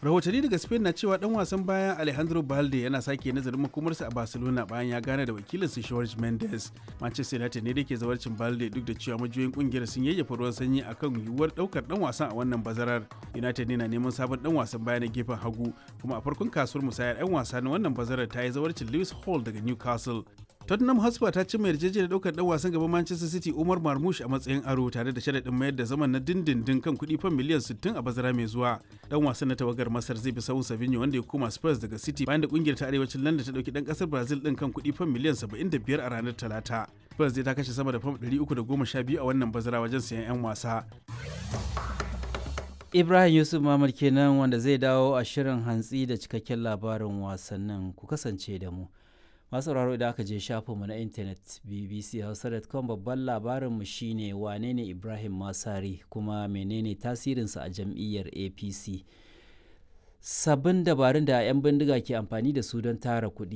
rahotanni daga spain na cewa dan wasan bayan alejandro balde yana sake nazarin makomarsa a barcelona bayan ya gane da wakilinsa george mendes manchester united ne da ke zawarcin balde duk da cewa majiyoyin kungiyar sun yayyafa ruwan sanyi akan yiwuwar daukar dan wasan a wannan bazarar united ne na neman sabon dan wasan baya na gefen hagu kuma a farkon kasuwar musayar 'yan wasa na wannan bazarar ta yi zawarcin lewis hall daga newcastle Tottenham Hotspur ta cimma yarjejeniyar daukar dan wasan gaban Manchester City Umar Marmoush a matsayin aro tare da sharaɗin mayar da zaman na dindindin kan kuɗi fan miliyan 60 a bazara mai zuwa. Dan wasan na tawagar Masar zai bi sahun Savinho wanda ya koma Spurs daga City bayan da kungiyar ta arewacin London ta dauki dan kasar Brazil din kan kuɗi fan miliyan 75 a ranar Talata. Spurs zai ta kashe sama da fam 312 a wannan bazara wajen sayan 'yan wasa. Ibrahim Yusuf Mamad kenan wanda zai dawo a shirin hantsi da cikakken labarin wasannin ku kasance da mu. masu sauraro idan aka je shafinmu na intanet bbchausa.com babban labarinmu shine wane ne ibrahim masari kuma menene tasirinsa a jam'iyyar apc sabbin dabarun da 'yan bindiga ke amfani da su don tara kuɗi